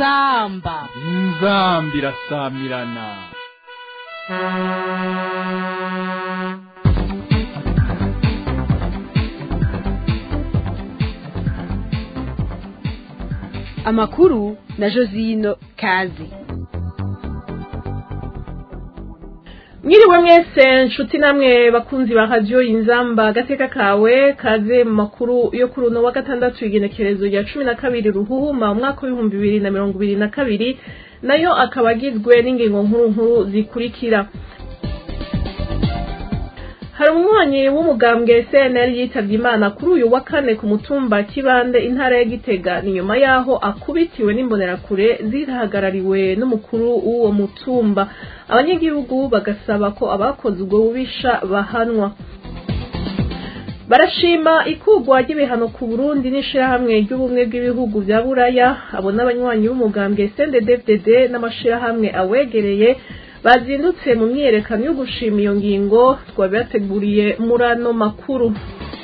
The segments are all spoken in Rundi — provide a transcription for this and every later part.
inzamba inzambi irasamirana amakuru na josino kazi mwiriwe mwese nshuti namwe bakunzi ba radiyo inzamba agateka kawe kaze mu makuru yo kuri uno wa gatandatu igenekerezo rya cumi na kabiri ruhuhuma umwaka w'ibihumbi bibiri na mirongo ibiri na kabiri nayo akaba agizwe n'ingingo nkuru nkuru zikurikira hari umunywanyi w'umugambwe cnl yitabye imana kuri uyu wa kane ku mutumba kibande intara ya gitega ni nyuma yaho akubitiwe n'imbonerakure zihagarariwe n'umukuru w'uwo mutumba abanyagihugu bagasaba ko abakoze ubwo bubisha bahanwa barashima ikugwa ry'ibihano ku burundi n'ishirahamwe ry'ubumwe bw'ibihugu vya buraya abo n'abanywanyi b'umugambwe cnddfdd n'amashirahamwe awegereye bazindutse mu myiyerekano yo gushima iyo ngingo twabibateguriye muri ano makuru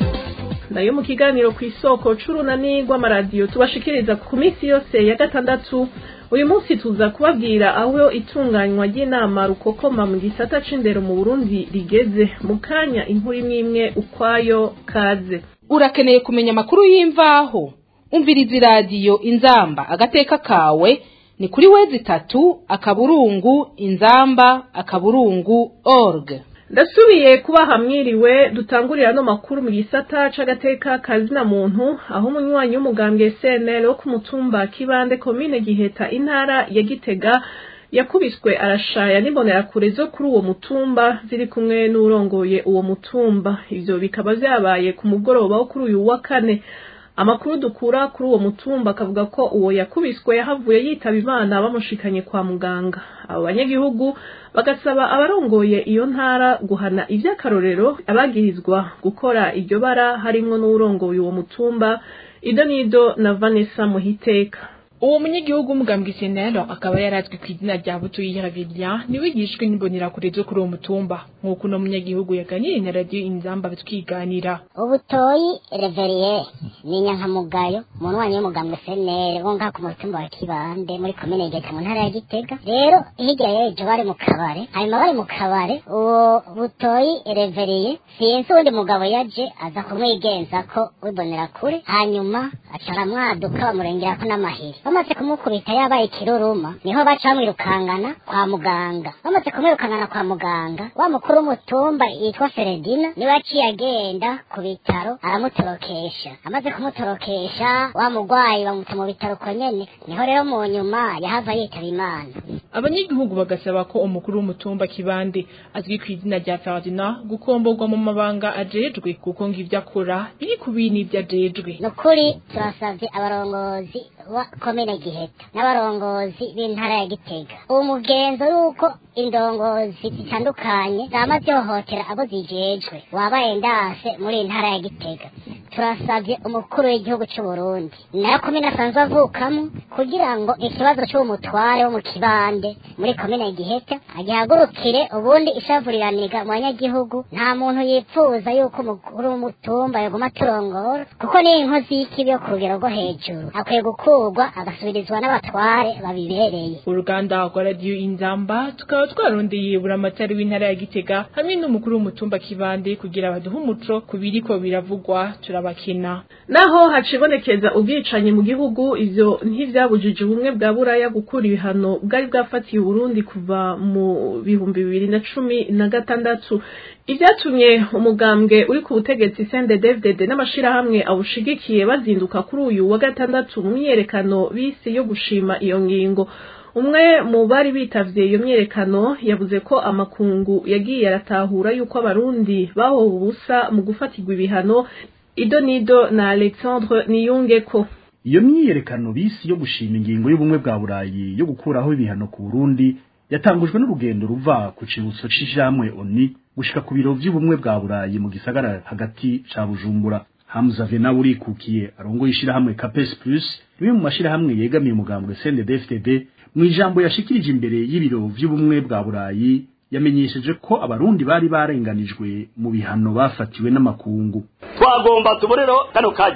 nayo mu kiganiro ku isoko c'urunani rw'amaradiyo tubashikiriza ku minsi yose ya gatandatu uyu munsi tuza kubabwira aho itunganywa ry'inama rukokoma mu gisata c'indero mu burundi rigeze mu kanya inkuru imwe imwe ukwayo kaze urakeneye kumenya amakuru y'imvaho umviriza iradiyo inzamba agateka kawe ni kuri wezi itatu akaburungu inzamba akaburungu org ndasubiye kubaha mwiriwe dutangurira no makuru mu gisata c'agateka kazina muntu aho umunywanyi w'umugambwe CNL wo ku mutumba kibande komine giheta intara ya gitega yakubiswe arashaya n'imbonerakure zo kuri uwo mutumba ziri kumwe n'urongoye uwo mutumba ivyo bikaba vyabaye ku mugoroba wo kuri uyu wa kane amakuru dukura kuri uwo mutumba akavuga ko uwo yakubiswe yahavuye yitaba imana bamushikanye kwa muganga abo banyagihugu bagasaba abarongoye iyo ntara guhana ivy'akarorero abagirizwa gukora iryo bara harimwo n'uwurongoye uwo mutumba ido nido na vanessa muhiteka uwo munyagihugu w'umugambwe senero akaba yarazwi ku izina rya butuyi Ravilian niwe yishwe n'imbonera zo kuri uwo mutumba nk'uko uno munyagihugu yaganiriye na radiyo inzamba twiganira ubutoyi reveriye ni inyankamugayo umunywanyi w'umugambwe senere wo ngaha ku mutumba wa kibande muri komine geta mu ntara ya gitega rero hirya y'ejo bari mu kabare hanyuma bari mu kabare uwo butoyi reveriye sinzi uwundi mugabo yaje aza kumwigenza ko wibonera kure hanyuma aca aramwaduka bamurengerako n'amahiri bamaze kumukubita yabaye ikiruruma niho baca bamwirukangana kwa muganga bamaze kumwirukangana kwa muganga wa mukuru w'umutumba yitwa feredina niwe yaciye agenda ku bitaro aramutorokesha amaze kumutorokesha wa mugwayi bamuta mu bitaro uko nyene niho rero mu nyuma yahava yitaba imana abanyagihugu bagasaba ko umukuru w'umutumba kibande azwi ku izina rya Ferdinand gukomborwa mu mabanga ajejwe kuko ngo ivyo akora biri ku bintu ivyo ajejwe nukuri turasavye abarongozi wa komine giheta n'abarongozi b'intara ya gitega uwo mugenzo yuko indongozi zitandukanye zama zihohotera abo zijejwe wabaye ndase muri iyi ntara ya gitega turasavye umukuru w'igihugu c'u Burundi nayo komine asanzwe avukamo kugira ngo ikibazo c'uwo mutware wo mu kibande muri komine giheta agihagurukire ubundi ishavuriranirwa mu banyagihugu nta muntu yipfuza yuko umukuru w'umutumba yoguma aturongora kuko ni inkozi y'ikibi yo ku rugero rwo hejuru akwiye gukurwa agasubirizwa n'abatware babibereye uruganda rwa radiyo inzamba tukaba twarondeye buramatari w'intara ya gitega hamwe n'umukuru w'umutumba kibande kugira baduhe umuco ku biriko biravugwa turabakina naho hacibonekeza ubwicanyi mu gihugu ivyo ntivyabujije ubumwe bwa buraya gukura ibihano bwari bwafatiye uburundi kuva mu bihumbi bibiri na cumi na gatandatu ivyatumye umugambwe uri ku butegetsi CNDD-FDD n'amashirahamwe awushigikiye bazinduka kuri uyu wa gatandatu mu myiyerekano bisi yo gushima iyo ngingo umwe mu bari bitavye iyo myiyerekano yavuze ko amakungu yagiye aratahura yuko abarundi bahowe ubusa mu gufatirwa ibihano ido nido na alexandre niyungeko iyo myiyerekano bisi yo gushima ingingo y'ubumwe bwa burayi yo gukuraho ibihano ku burundi yatangujwe n'urugendo ruva ku cibutso c'ijamwe oni gushika ku biro vy'ubumwe bwa burayi mu gisagara hagati ca bujumbura hamza vena urikukiye arongoye ishirahamwe capes plus rimwe mu mashirahamwe yegamiye umugambwe cndd mu ijambo yashikirije imbere y'ibiro vy'ubumwe bwa burayi yamenyesheje ko abarundi bari barenganijwe mu bihano bafatiwe n'amakungu twagomba tubonereho kano karyo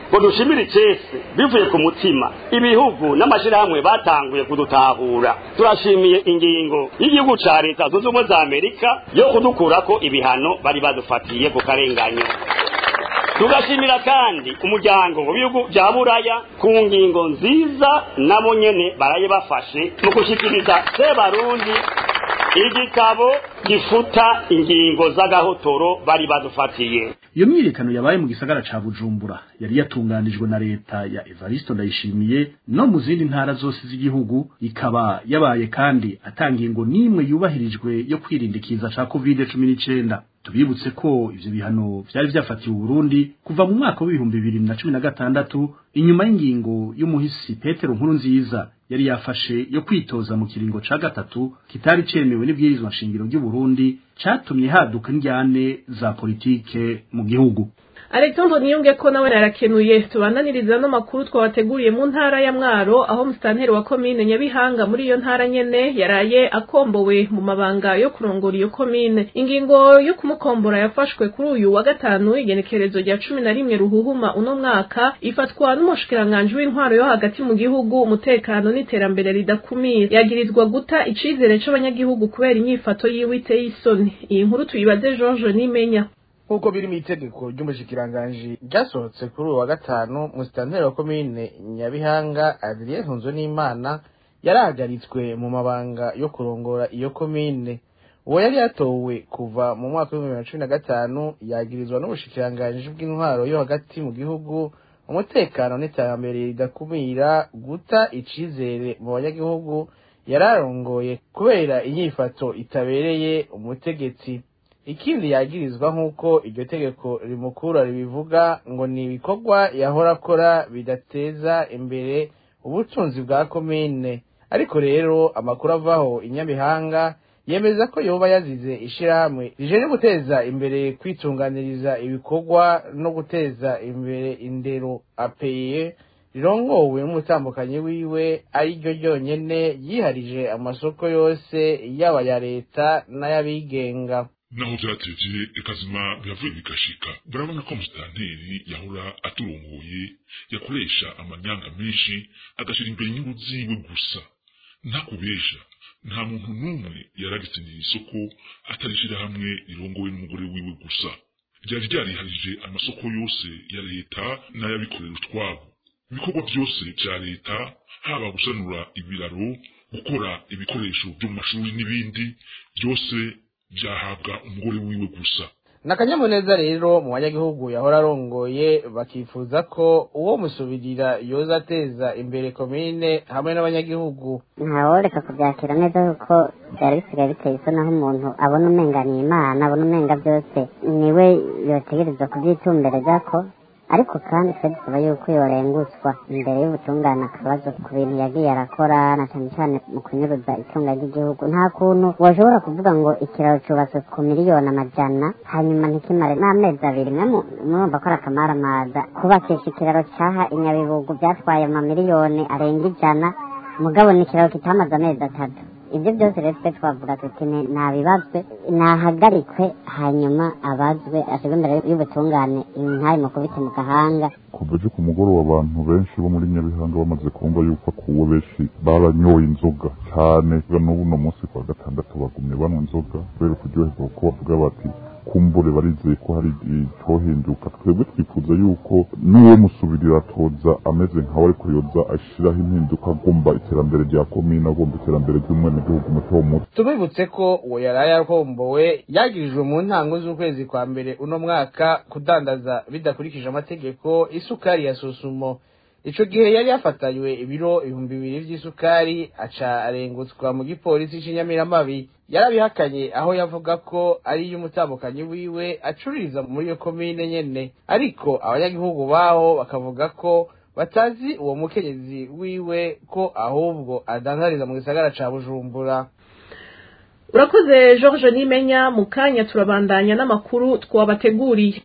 ngo dushimire icese bivuye ku mutima ibihugu n'amashyirahamwe batanguye kudutahura turashimiye ingingo y'igihugu ca leta zunze ubumwe za amerika yo kudukurako ibihano bari badufatiye ku karenganyo tugashimira kandi umuryango w'ibihugu bya buraya ku ngingo nziza nabo nyene baraye bafashe mu gushyikiriza sebarundi igitabo gifuta ingingo z'agahotoro bari badufatiye iyo myiyerekano yabaye mu gisagara ca bujumbura yari yatunganijwe na leta ya evaristo ndayishimiye no mu zindi ntara zose z'igihugu ikaba yabaye kandi atangingo n'imwe yubahirijwe yo kwirinda ikiza ca covid cumi n'icenda tubibutse ko ivyo bihano vyari vyafatiwe Burundi kuva mu mwaka w'ibihumbi bibiri na cumi na gatandatu inyuma y'ingingo y'umuhisi Petero nkuru nziza yari yafashe yo kwitoza mu kiringo ca gatatu kitari cemewe n'ibwirizwa nshingiro ry'u Burundi catumye haduka indyane za politike mu gihugu Alexandre Niyunge ko nawe narakenuye tubandaniriza no makuru twabateguriye mu ntara ya Mwaro aho mustanteri wa komine Nyabihanga muri iyo ntara nyene yaraye akombowe mu mabanga yo kurongora iyo komine ingingo yo kumukombora yafashwe kuri uyu wa gatanu igenekerezo rya cumi na rimwe ruhuhuma uno mwaka ifatwa n'umushikiranganje w'intwaro yo hagati mu gihugu umutekano n'iterambere ridakumira yagirizwa guta icizere c'abanyagihugu kubera inyifato yiwe iteye isoni iyi nkuru tuyibaze George Nimenya nk'uko biri mu itegeko ry'umushikiranganji ryasohotse kuri uyu wa gatanu musitanteri wa komine nyabihanga adrien ntunzo n'imana yarahagaritswe mu mabanga yo kurongora iyo komine uwo yari yatowe kuva mu mwaka w'ibihumbi bibiri na cumi na gatanu yagirizwa n'ubushikiranganji bw'intwaro yo hagati mu gihugu umutekano n'iterambere ridakumira guta icizere mu banyagihugu yararongoye kubera inyifato itabereye umutegetsi ikindi yagirizwa nk'uko iryo tegeko rimukura ribivuga ngo ni ibikorwa yahora akora bidateza imbere ubutunzi bwa komine ariko rero amakuru avaho inyabihanga yemeza ko yoba yazize ishirahamwe rije guteza imbere kwitunganiriza ibikorwa no guteza imbere indero apeye rirongowe n'umutambukanyi wiwe ari ryo ryonyene yiharije amasoko yose yaba ya leta n'ay'abigenga naho byateje ikazima biravuye bigashika burabona ko musitanteri yahora aturongoye yakoresha amanyanga menshi agashyira imbere inyungu ziwe gusa ntakubesha nta muntu n'umwe yaragitsindira isoko atarishyira hamwe rirongowe n'umugore wiwe gusa ryari ryariharije amasoko yose ya leta n'ay'abikorera utwabo ibikorwa byose bya leta haba gusanura ibiraro gukora ibikoresho byo mu mashuri n'ibindi byose byahabwa umugore wiwe gusa ni akanyamuneza rero mu banyagihugu yahora arongoye bakifuza ko uwo musubirira yoza ateza imbere komine hamwe n'abanyagihugu ntaworeka kubyakira neza kuko byari bisigaye biteye isoni aho umuntu abona umenga ni imana abona umenga byose niwe yotegerezwa kubyitumbereza ko ariko kandi twe dusaba yuko yorengutswa imbere y'ubutungane akabazo ku bintu yagiye arakora na cyane cyane mu kunyuruza itunga ry'igihugu nta kuntu washobora kuvuga ngo ikiraro cyubatswe ku miliyoni amajana hanyuma ntikimare n'amezi abiri mwe murumva ko ari akamaramaza kubakisha ikiraro cyaha inyabibugu byatwaye amamiliyoni arenga ijana mugabo ni ikiraro kitamaze amezi atatu ibyo byose rero twe twavuga tuti ntabibazwe nahagarikwe hanyuma abazwe ashyirwe imbere y'ubutungane ntari mukubite mu gahanga kuva ejo ku mugoroba abantu benshi bo muri nyabihanga bamaze kumva yuko akuwe benshi baranyoye inzoga cyane n'ubu uno munsi kwa gatandatu bagumye banywa inzoga kubera kuryoherwa kuko bavuga bati kumbure barizeye ko hari icyohinduka twebwe twifuza yuko n'uwo musubirira atoza ameze nkawe ariko yoza ashyiraho impinduka agomba iterambere rya komine agomba iterambere ry'umwenegihugu muto muto tubibutse ko uwo yari yarahombowe yagirijwe mu ntango z'ukwezi kwa mbere uno mwaka kudandaza bidakurikije amategeko isukari ya susumo ico gihe yari yafatanywe ibiro ibihumbi bibiri vy'isukari aca arengutswa mu gipolisi c'inyamiramabi yarabihakanye aho yavuga ko ari y'umutambukanyi wiwe acururiza muri iyo komine nyene ariko abanyagihugu baho bakavuga ko batazi uwo mukenyezi wiwe ko ahubwo adandariza mu gisagara ca bujumbura urakoze george nimenya mu kanya turabandanya n'amakuru twabateguriye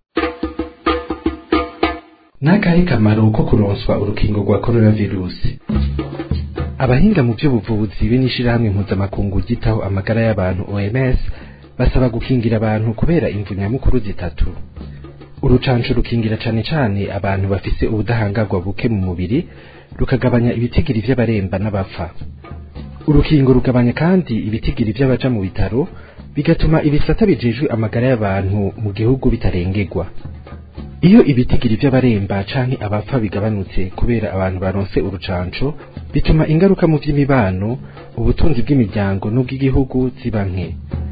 n'akahe kamaro ko kuronswa urukingo rwa korona virusi abahinga mu by'ubuvuzi be n'ishyirahamwe mpuzamakungu ryitaho amagara y'abantu oms basaba gukingira abantu kubera imvu nyamukuru zitatu urucanco rukingira cane cane abantu bafise ubudahangarwa buke mu mubiri rukagabanya ibitigiri vy'abaremba n'abapfa urukingo rugabanya kandi ibitigiri vy'abaja mu bitaro bigatuma ibisata bijejwe amagara y'abantu mu gihugu bitarengerwa iyo ibitigiri vy'abaremba canke abapfa bigabanutse kubera abantu baronse urucanco bituma ingaruka mu vy'imibano ubutunzi bw'imiryango n'ubw'igihugu ziba nke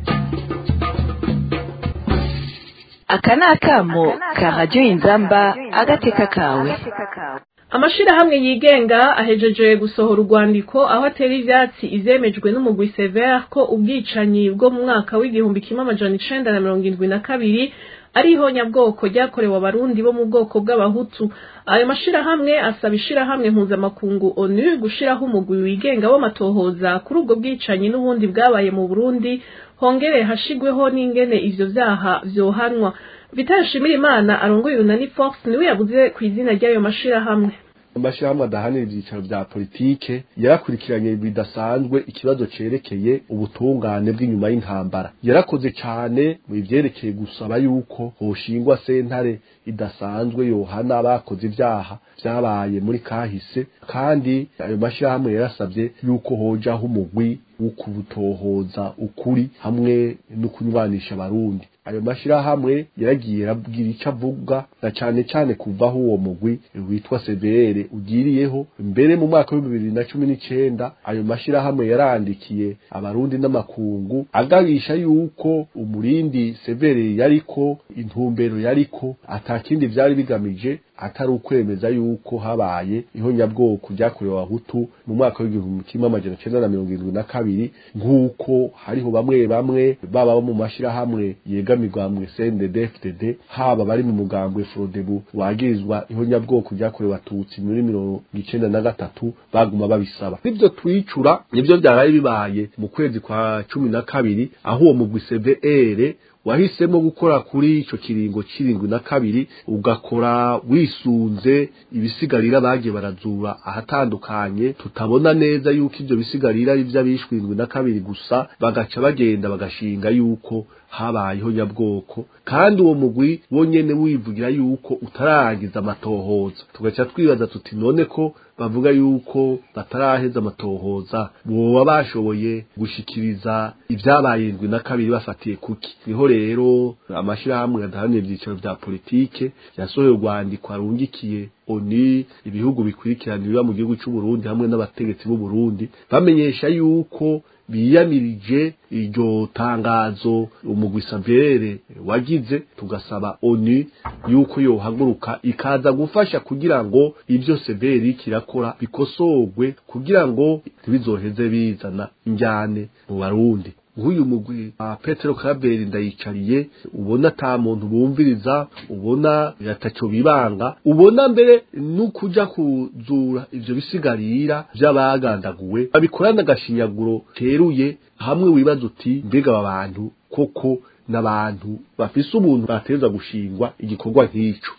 aka ni akamo ka radiyo inzamba agateka kawe amashirahamwe yigenga ahejeje gusohora urwandiko aho atera ivyatsi ivyemejwe n'umugwi severe ko ubwicanyi bwo mu mwaka w'igihumbi kimwe amajana icenda na mirongo indwi na kabiri ari ihonyabwoko ryakorewe abarundi bo mu bwoko bw'abahutu ayo mashirahamwe asaba ishirahamwe mpuzamakungu onu gushiraho umugwi wigenga w'amatohoza kuri ubwo bwicanyi n'ubundi bwabaye mu burundi hongere hashigweho n'ingene ivyo vyaha vyohanwa vital shimirimana arongoye urunani fox niwe yavuze ku izina ry'ayo mashirahamwe amashirahamwe adahanira ivyicaro vya politike yarakurikiranye bidasanzwe ikibazo cerekeye ubutungane bw'inyuma y'intambara yarakoze cane mu ivyerekeye gusaba yuko hoshingwa sentare idasanzwe yohana abakoze ivyaha vyabaye muri kahise kandi ayo mashirahamwe yarasavye yuko hojaho umugwi wo kubutohoza ukuri hamwe no kunywanisha abarundi ayo mashirahamwe yaragiye arabwira ico avuga na cane cane kuvaho uwo mugwi witwa CBR ugiriyeho mbere mu mwaka wa bibiri na cumi n'icenda ayo mashirahamwe yarandikiye abarundi n'amakungu agabisha yuko umurindi CBR yariko intumbero yariko atakindi vyari bigamije atari ukwemeza yuko habaye ihonyabwoko ryakorewe abahutu mu mwaka w'igihumbi kimwe amajana cenda na mirongo irindwi na kabiri nk'uko hariho bamwe bamwe baba bo mu mashirahamwe yegamirwa mu CNDD-FDD haba bari mu mugambwe Frodebu wagirizwa ihonyabwoko ryakorewe abatutsi muri mirongo icenda na gatatu baguma babisaba nivyo twicura nivyo vyaraye bibaye mu kwezi kwa cumi na kabiri aho uwo mugwi CVR wahisemo gukora kuri ico kiringo cirindwi na kabiri ugakora wisunze ibisigarira bagiye barazura ahatandukanye tutabona neza yuko ivyo bisigarira ari vy'abishwe indwi na kabiri gusa bagaca bagenda bagashinga yuko habayeho nyabwoko kandi uwo mugwi wonyene wivugira yuko utararangiza amatohoza tugaca twibaza tuti none ko bavuga yuko bataraheza amatohoza boba bashoboye gushikiriza ivyabaye indwi na kabiri bafatiye kuki niho rero amashirahamwe adahanira ivyicaro vya politike yasohoye urwandiko arungikiye oni ibihugu bikurikirana biba mu gihugu c'uburundi hamwe n'abategetsi b'uburundi bamenyesha yuko biyamirije iryo tangazo umugwi savere wagize tugasaba oni yuko yohaguruka ikaza gufasha kugira ngo ivyo severi kirakora bikosorwe kugira ngo ntibizoheze bizana injyane mu barundi nk'uyu mugwi wa petero karaberi ndayicariye ubona ata muntu bumviriza ubona ataco bibanga ubona mbere n'ukuja kuzura ivyo bisigarira vy'abagandaguwe babikorana agashinyaguro teruye hamwe wibaza uti mbega aba bantu koko n'abantu bafise ubuntu bateza gushingwa igikorwa nk'ico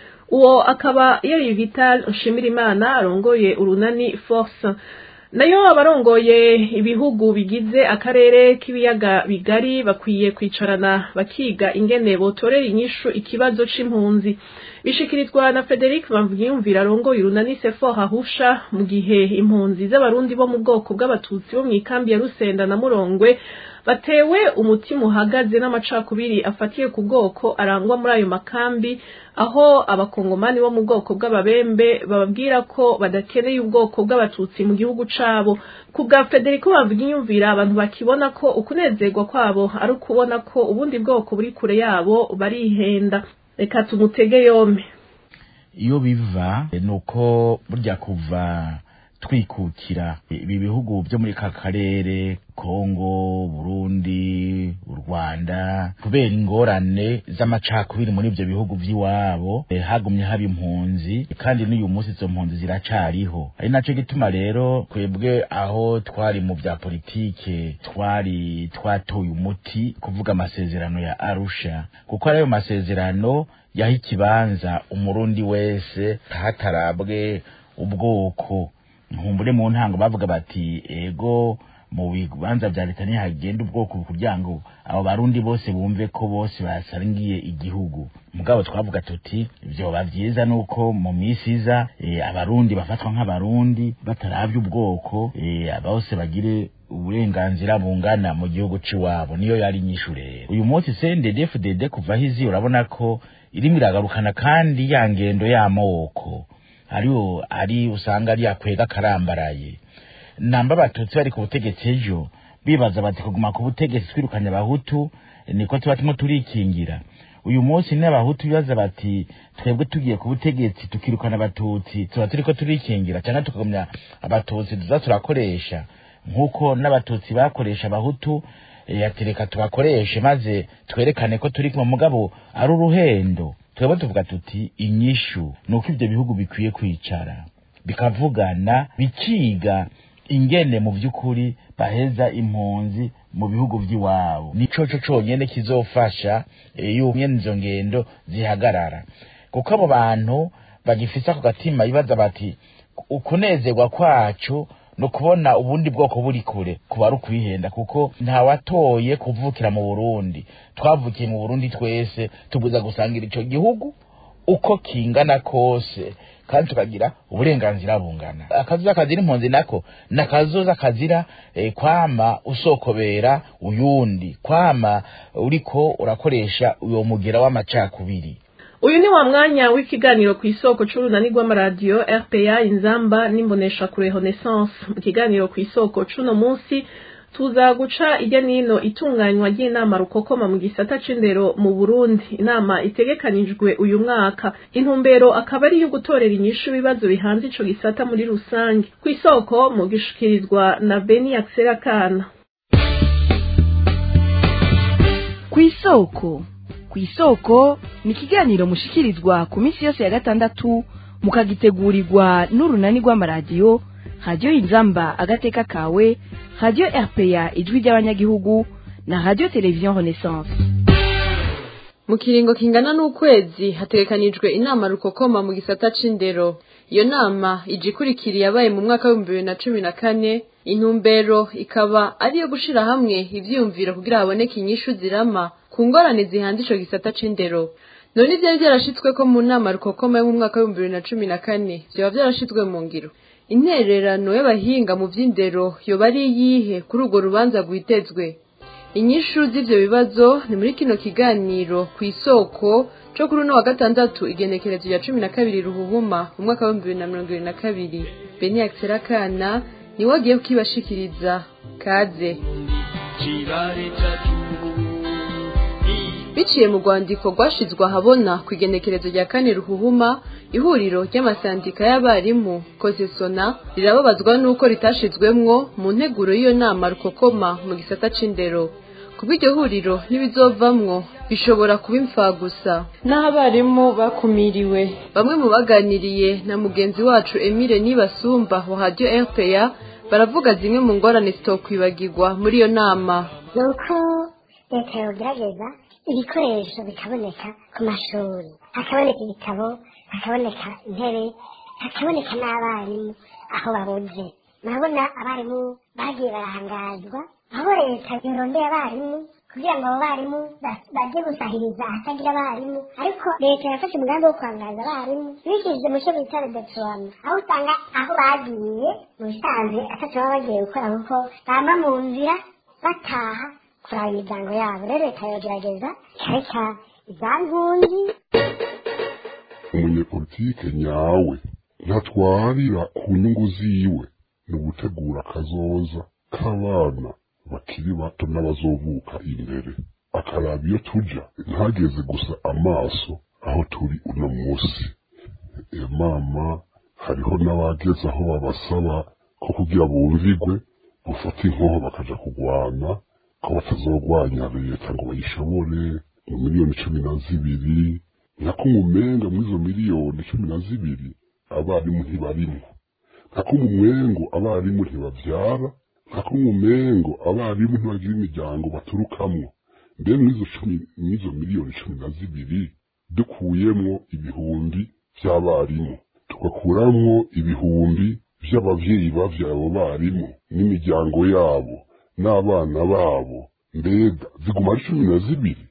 uwo akaba yari vital nshimirimana arongoye urunani force nayo abarongoye ibihugu bigize akarere k'ibiyaga bigari bakwiye kwicarana bakiga ingene botorera inyishu ikibazo c'impunzi bishikirizwa na Frederic Bamviyumvira arongoye urunani Sefor Hahusha mu gihe impunzi z'abarundi bo mu bwoko bw'abatutsi bo mu ikambi ya Rusenda na Murongwe batewe umutima uhagaze n'amacakubiri afatiye ku bwoko arangwa muri ayo makambi aho abakongomani bo mu bwoko bw'ababembe bababwira ko badakeneye ubwoko bw'abatutsi mu gihugu cabo ku bwa Federico Bavugiyumvira abantu bakibona ko ukunezerwa kwabo ari ukubona ko ubundi bwoko buri kure yabo barihenda reka tumutege yompe iyo biva nuko burya kuva twikukira ibi bihugu byo muri ka karere kongo burundi u rwanda kubera ingorane z'amacakubiri muri ibyo bihugu by'iwabo hagumye haba impunzi kandi n'uyu munsi izo mpunzi ziracariho ari nacyo gituma rero twebwe aho twari mu bya politike twari twatoye umuti kuvuga amasezerano ya arusha kuko ari ayo masezerano yaha ikibanza umurundi wese hatarabwe ubwoko nkumbure mu ntango bavuga bati ego mu bibanza vya leta ntihagenda ubwoko kugira ngo abo barundi bose bumve ko bose basangiye igihugu mugabo twavuga tuti vyoba vyiza nuko mu misi iza eh, abarundi bafatwa nk'abarundi bataravye ubwoko eh, bose bagire uburenganzira bungana mu gihugu ciwabo niyo yari inyishu rero uyu munsi CNDD-FDD kuva hizi urabona ko irimo iragarukana kandi ya ngendo y'amoko ariyo ari usanga ari yakwega karambaraye namba abatutsi bari ku butegetsi ejo bibaza bati kuguma ku butegetsi twirukanye abahutu niko tuba turimo turikingira uyu munsi ni abahutu bibaza bati twebwe tugiye ku butegetsi tukirukana abatutsi tuba turiko turikingira cyangwa tukagumya abatutsi tuza turakoresha nk'uko n'abatutsi bakoresha abahutu yatereka tubakoreshe maze twerekane ko turi kumwe mugabo ari uruhendo twebwe tuvuga tuti inyishu ni uko ibyo bihugu bikwiye kwicara bikavugana bikiga ingene mu by'ukuri baheza impunzi mu bihugu by'iwabo nico co conyene kizofasha yuko izo ngendo zihagarara kuko abo bantu bagifise ako gatima bibaza bati ukunezerwa kwacu no kubona ubundi bwoko buri kure kuba ari ukwihenda kuko ntawatoye kuvukira mu Burundi twavukiye mu Burundi twese tubuza gusangira ico gihugu uko kingana kose kandi tukagira uburenganzira bungana akazuza kazira impunzi nako nakazoza kazira eh, kwama usokobera uyundi kwama uriko urakoresha uyo mugera w'amacakubiri uyu ni wa mwanya w'ikiganiro ku isoko c'urunani rw'amaradiyo rpa inzamba n'imbonesha kure renaissance mu kiganiro ku isoko c'uno munsi tuza guca ijya n'ino itunganywa ry'inama rukokoma mu gisata c'indero mu burundi inama itegekanijwe uyu mwaka intumbero akaba ari iyo gutorera inyishu ibibazo bihanze ico gisata muri rusange ku isoko mu gishikirizwa na beni akisera kana ku isoko ku isoko ni ikiganiro mushikirizwa ku minsi yose ya gatandatu mukagitegurirwa n'urunani rw'amaradiyo radiyo inzamba agateka kawe radiyo rpa ijwi ry'abanyagihugu na radiyo televiziyo renaissance mu kiringo kingana n'ukwezi hategekanijwe inama rukokoma mu gisata c'indero iyo nama ije ikurikiriye yabaye mu mwaka w'ibihumbi bibiri na cumi na kane intumbero ikaba ari iyo gushira hamwe ivyiyumviro kugira haboneke inyishu zirama ku ngorane zihanze ico gisata c'indero none ivyari vyarashitsweko mu nama rukokoma yo mu mwaka w'ibihumbi bibiri na cumi na kane vyoba vyarashitswe mu ngiro intererano y'abahinga mu vy'indero yoba ari iyihe kuri urwo rubanza rwitezwe inyishu z'ivyo bibazo ni muri kino kiganiro ku isoko co kuri uno wa gatandatu igenekerezo rya cumi na kabiri ruhuhuma mu mwaka w'ibihumbi bibiri na mirongo ibiri na kabiri beni akana niwe agiye kukibashikiriza kaze biciye mu rwandiko rwashizwe ahabona ku igenekerezo rya kane ruhuhuma ihuriro ry'amasandika y'abarimu kozesona rirababazwa n'uko ritashizwemwo mu nteguro y'iyo nama rukokoma mu gisata c'indero kuba iryo huriro n'ibizovamwo bishobora kuba imfagusa n'aho abarimu bakumiriwe bamwe mu baganiriye na mugenzi wacu emile nibasumba wa radiyo rpa baravuga zimwe mu ngorane zitokwibagirwa muri iyo nama ni uko leta yogerageza ibikoresho bikaboneka ku mashuri hakaboneka ibitabo hakaboneka intebe hakaboneka n'abarimu aho babuze murabona abarimu bagiye barahangazwa aho leta yorondeye abarimu kugira ngo abo barimu bajye gusahiriza ahatagira abarimu ariko leta yafashe umugambi wo kwangaza abarimu bishyize mu cyo bita redeployema aho usanga aho bagiye mu bisanzwe atatu baba bagiye gukora kuko bamba mu nzira bataha kuraba imiryango yabo rero leta yogerageza ikareka iza nkunzi umunyepolitike nyawe ntatwarira ku nyungu ziwe ni ugutegura akazoza k'abana bakiri bato n'abazovuka imbere akaraba iyo tuja ntageze gusa amaso aho turi uno munsi e mama hariho n'abageze aho babasaba ko kugira bumvigwe gufata inkoho bakaja kugwana ko batazogwanya leta ngo bayishobore mu miliyoni cumi na zibiri nako umumenga muri izo miliyoni cumi na zibiri abarimu ntibarimwo nako umumwengo abarimu ntibavyara nako umumengo abarimu ntibagira imiryango baturukamwo mbere mw'izo cumi mw'izo miliyoni cumi na zibiri dukuyemwo ibihumbi vy'abarimu tugakuramwo ibihumbi vy'abavyeyi bavyaye abo barimu n'imiryango yabo n'abana babo mbega ziguma ari cumi na zibiri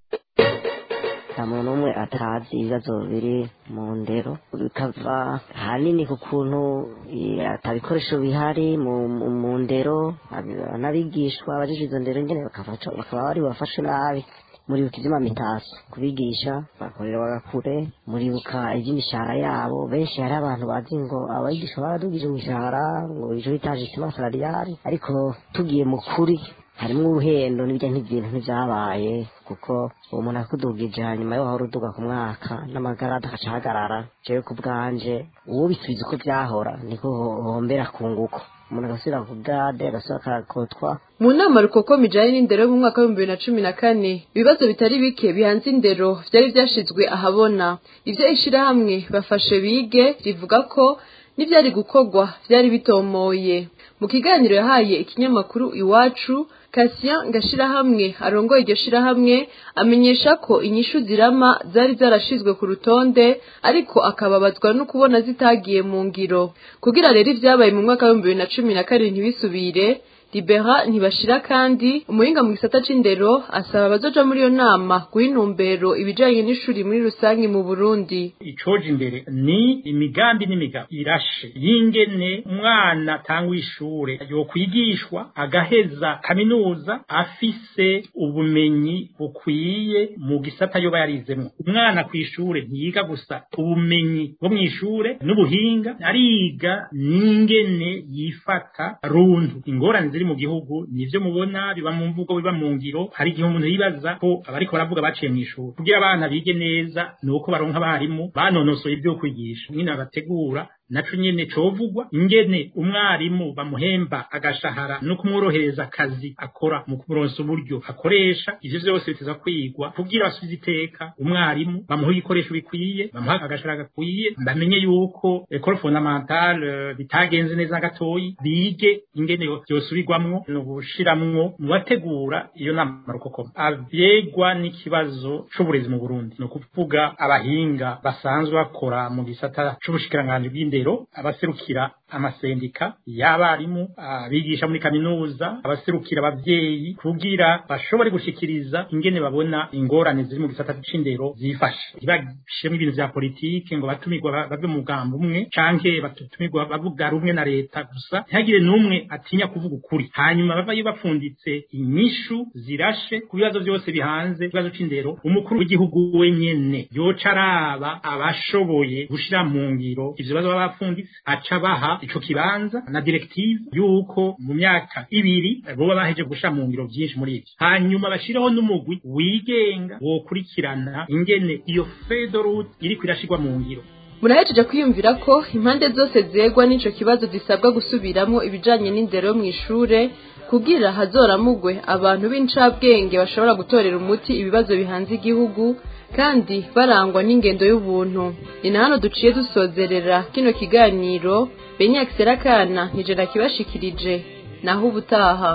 nta muntu umwe atazi ibibazo biri mu ndero bikava ahanini ku kuntu eh, ata bikoresho bihari mu, mu, mu ndero ab- n'abigishwa abajije izo ndero nyene bakaba- bakaba bari bafashe nabi muribuka ivy'amamitasi kubigisha bakorera bagakure muribuka ivy'imishahara yabo benshi hari abantu bazi ngo abigisha baradugije imishahara ngo ijo bitaje isima salariale ariko tugiye mu kuri harimwo uruhendo n'ibijya nk'ibintu ntivyabaye kuko uwo muntu akudugije hanyuma yo wahora uduga ku mwaka n'amagarada agaca ahagarara jewe ku bwanje uwo bisubiza uko vyahora niko ho- hombera ku nguko umuntu agasubira ku gade agasubira akakotwa mu nama rukokoma ijanye n'indero yo mu mwaka w'ibihumbi bibiri na cumi na kane ibibazo bitari bike bihanze indero vyari vyashizwe ahabona ivyo ishirahamwe bafashe bige rivuga ko n'ivyari gukorwa vyari bitomoye mu kiganiro yahaye ikinyamakuru iwacu Cassien Ngashirahamwe arongoye iryo shirahamwe amenyesha ko inyishu zirama zari zarashizwe ku rutonde ariko akababazwa no kubona zitagiye mu ngiro kugira rero ivyabaye mu mwaka w'ibihumbi bibiri na cumi na kabiri ntibisubire Libera ntibashira kandi umuhinga mu gisata c'indero asaba abazoja muri iyo nama guha intumbero ibijanye n'ishuri muri rusange mu Burundi icoje imbere ni imigambi n'imigabo irashe y'ingene umwana atangwa ishure yokwigishwa agaheza kaminuza afise ubumenyi bukwiye mu gisata yoba yarizemwo umwana kw'ishure ntiyiga gusa ubumenyi bwo mw'ishure n'ubuhinga ariga n'ingene yifata runtu ingorane ziri mu gihugu nivyo mubona biba mu mvugo biba mu ngiro hari igihe umuntu yibaza ko abariko baravuga baciye mw'ishuri kugira abana bige neza ni uko baronka abarimu banonosoye ibyo kwigisha nyine babategura naco nyene covugwa ingene umwarimu bamuhemba agashahara no kumworohereza akazi akora mu kumuronsa uburyo akoresha ivyo vyose biteza kwigwa kugira basubize iteka umwarimu bamuha ibikoresho bikwiye bamuha agashahara gakwiye bamenye yuko ekole fondamentale bitagenze neza gatoyi bige ingene vyosubirwamwo no gushiramwo mu bategura iyo nama rukokoma avyegwa n'ikibazo c'uburezi mu Burundi no kuvuga abahinga basanzwe bakora mu gisata c'ubushikiranganji bw'indero indero abaserukira amasendika y'abarimu abigisha muri kaminuza abaserukira abavyeyi kugira bashobore gushikiriza ingene babona ingorane ziri mu gisata c'indero zifashe ntibashiremo ibintu vya politike ngo batumirwa bave mu mugambo umwe canke batumirwa bavuga rumwe na leta gusa ntihagire n'umwe atinya kuvuga ukuri hanyuma bavayo bapfunditse inyishu zirashe ku bibazo vyose bihanze ikibazo c'indero umukuru w'igihugu wenyene yoca araba abashoboye gushira mu ngiro ivyo bibazo baba bapfunditse aca baha ico kibanza na directive yuko mu myaka ibiri boba baheje gusha mu ngiro vyinshi muri ivyo hanyuma bashireho n'umugwi wigenga wokurikirana ingene iyo fedorut iriko irashirwa mu ngiro murahejeje kwiyumvira ko impande zose zegwa n'ico kibazo zisabwa gusubiramwo ibijanye n'indero yo mw'ishure kugira hazoramugwe abantu b'incabwenge bashobora gutorera umuti ibibazo bihanze igihugu kandi barangwa n'ingendo y'ubuntu ni na hano duciye dusozerera kino kiganiro benyak serakana nijana kibashikirije naho ubutaha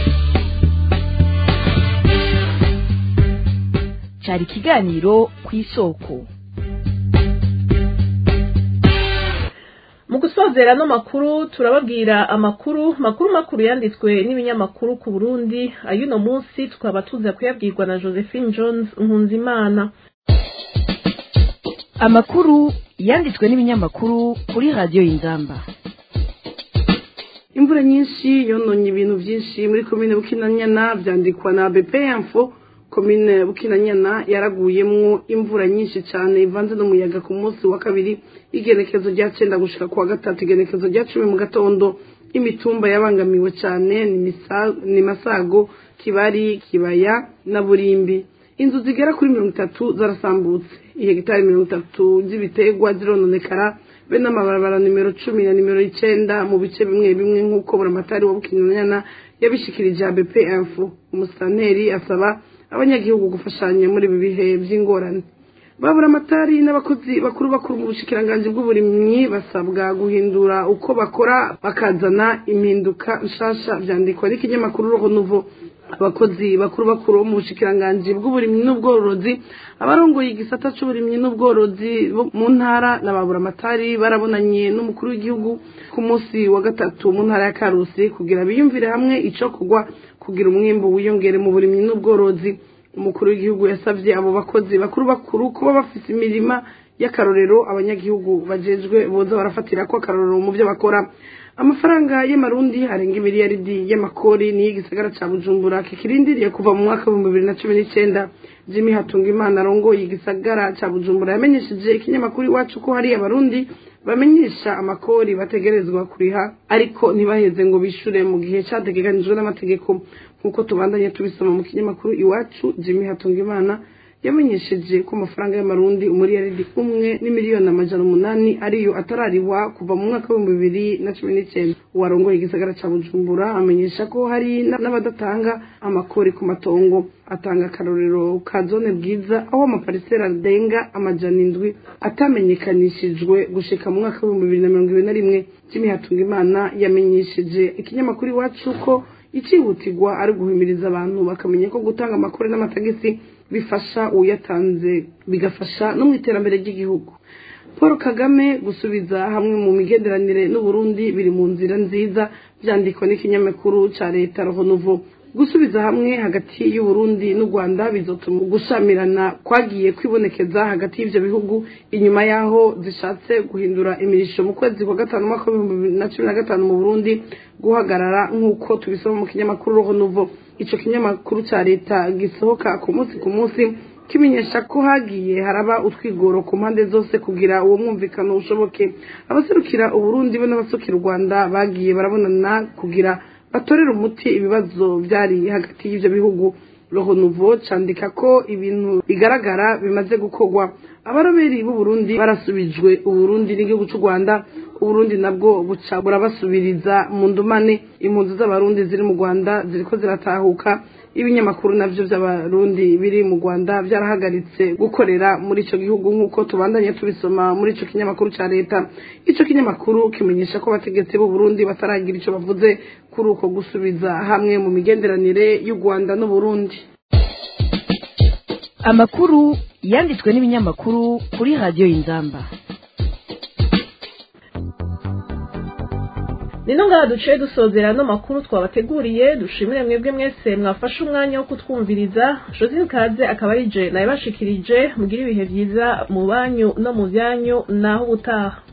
cyari ikiganiro ku isoko mu gusozera no makuru turababwira amakuru makuru makuru yanditswe n'ibinyamakuru ku Burundi ayuno munsi tukaba tuza kuyabwirwa na Josephine Jones Nkunzimana amakuru yanditswe n'ibinyamakuru kuri radiyo y'inzamba imvura nyinshi yononye ibintu byinshi muri komine bukinanyana byandikwa na bpmfo komine bukinanyana yaraguyemwo imvura nyinshi cyane ivanze n'umuyaga ku munsi wa kabiri igenekezo rya cenda gushika kuwa gatatu igenekezo rya cumi mu gatondo imitumba yabangamiwe cyane ni masago kibari kibaya na burimbi inzu zigera kuri mirongo itatu zarasambutse ihegitari mirongo itatu z'ibiterwa zirononekara be n'amabarabara nimero cumi na nimero icenda mu bice bimwe bimwe nk'uko buramatari wa bukinanyana yabishikirije bpf umusitanteri asaba abanyagihugu gufashanya muri ibi bihe by'ingorane babura amatari n'abakozi bakuru bakuru mu bushikiranganji bw'uburimyi basabwa guhindura uko bakora bakazana impinduka nshasha vyandikwa n'ikinyamakuru roho nuvo abakozi bakuru bakuru bo mu bushikiranganji bw'uburimyi n'ubworozi abarongoye igisata c'uburimyi n'ubworozi bo mu ntara na baburamatari barabonanye n'umukuru w'igihugu ku munsi wa gatatu mu ntara ya karusi kugira biyumvire hamwe ico kugwa kugira umwimbu wiyongere mu burimyi n'ubworozi umukuru w'igihugu yasavye abo bakozi bakuru bakuru kuba bafise imirima y'akarorero abanyagihugu bajejwe boza barafatira ko akarorero mu byo bakora amafaranga y'amarundi arenga imiliyaridi y'amakori niyo igisagara ca bujumbura kikirindiriye kuva mu mwaka w'ibihumbi bibiri na cumi n'icenda jimmy hatungimana arongoye igisagara ca bujumbura yamenyesheje ikinyamakuru iwacu ko hari abarundi bamenyesha amakori bategerezwa kuriha ariko ntibaheze ngo bishure mu gihe categekanijwe n'amategeko nk'uko tubandanye tubisoma mu kinyamakuru iwacu jimmy hatungimana yamenyesheje ko amafaranga y'amarundi umuriyaridi umwe n'imiliyoni amajana umunani ariyo atararihwa kuva mu mwaka w'ibihumbi bibiri na cumi n'icyenda uwarongoye igisagara ca bujumbura amenyesha ko hari n'abadatanga amakori ku matongo atanga akarorero ka zone bwiza aho amaparisera arenga amajana indwi atamenyekanishijwe gushika mu mwaka w'ibihumbi bibiri na mirongo ibiri na rimwe jimmy hatungimana yamenyesheje ikinyamakuru iwacu ko icihutirwa ari guhimiriza abantu bakamenya ko gutanga amakuru n'amatagisi bifasha uyatanze bigafasha no mu iterambere ry'igihugu paul kagame gusubiza hamwe mu migenderanire n'uburundi biri mu nzira nziza byandikwa n'ikinyamakuru cya leta rohonuvo gusubiza hamwe hagati y'uburundi n'u rwanda bizotuma gushamirana kwagiye kwibonekeza hagati y'ivyo bihugu inyuma y'aho zishatse guhindura imirisho mu kwezi kwa gatanu umwaka w'ibihumbi bibiri na cumi na gatanu mu burundi guhagarara nk'uko tubisoma mu kinyamakuru rohonuvo ico kinyamakuru ca leta gisohoka ku munsi ku munsi kimenyesha ko hagiye haraba utwigoro ku mpande zose kugira uwo mwumvikano ushoboke abaserukira uburundi be n'abasukira u rwanda bagiye barabonana kugira batorera umuti ibibazo byari hagati y'ivyo bihugu roho nouveau candika ko ibintu bigaragara bimaze gukorwa abaroberi b'uburundi barasubijwe uburundi n'igihugu c'u rwanda uburundi nabwo buca burabasubiriza mu ndumane impunzi z'abarundi ziri mu rwanda ziriko ziratahuka ibinyamakuru navyo vy'abarundi biri mu rwanda vyarahagaritse gukorera muri ico gihugu nk'uko tubandanye tubisoma muri ico kinyamakuru ca leta ico kinyamakuru kimenyesha ko abategetsi b'uburundi bataragira ico bavuze kuri uko gusubiza hamwe mu migenderanire y'u rwanda n'uburundi amakuru yanditswe n'ibinyamakuru kuri radiyo y'inzamba nino ngaha duciye dusozera ano makuru twabateguriye dushimire mwebwe mwese mwafashe umwanya wo kutwumviriza josine kaze akaba ari je nawe bashikirije mugire ibihe byiza mu banyu no mu byanyu naho ubutaha